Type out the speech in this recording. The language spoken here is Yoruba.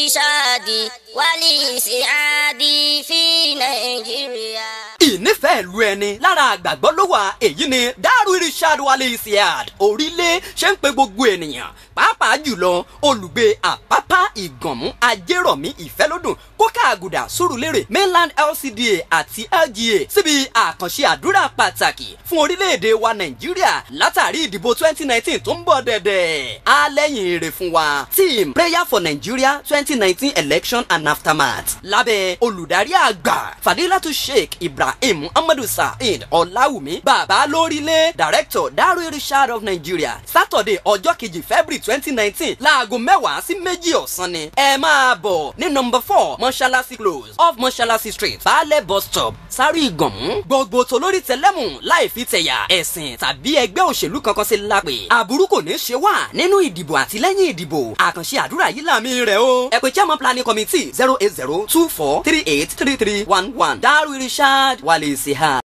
الإرشاد والإسعاد في نيجيريا ìnífẹ̀ẹ́ ìlú ẹni lára àgbàgbọ́ ló wà èyí ni Daru Irshad Wali Isiad orílẹ̀ ṣe ń pe gbogbo ènìyàn pàápàá jùlọ olùgbé àpápá ìgànmú ajérọ̀mí ìfẹ́lódùn kókà àgùdà sùrùlérè mainland LCDA àti LGA síbi àkànṣe àdúrà pàtàkì fún orílẹ̀-èdè wa Nàìjíríà látàrí ìdìbò 2019 tó ń bọ̀ dẹ̀dẹ̀ á lẹ́yìn èrè fún wa team prayer for Nigeria 2019 election and aftermath lábẹ́ olùdarí àgbà Fadilatu Sheikh Ibrahim Muhammadu Saheed Ọláwùmí bàbá lórílẹ̀ director Daru Irshad of Nigeria Saturday ọjọ́ kejì February twenty nineteen láago mẹ́wàá sí méjì ọ̀sán ni ẹ máa bọ̀ ní number four mọ́ṣáláṣí close off mọ́ṣáláṣí street baálẹ̀ bus stop sáré ìgànmú gbogbo tolórí tẹlẹ́mù láì fi tẹ̀yà ẹ̀sìn tàbí ẹgbẹ́ òṣèlú kankan sí lápè àbúrú kò ní ṣe wá nínú ìdìbò àti lẹ́yìn ìdìbò àkànṣe àdúrà yìí làmì rẹ̀ o ẹ pè chairman planning committee zero eight zero two four three eight three three one one Daru Irshad Wali Isiad.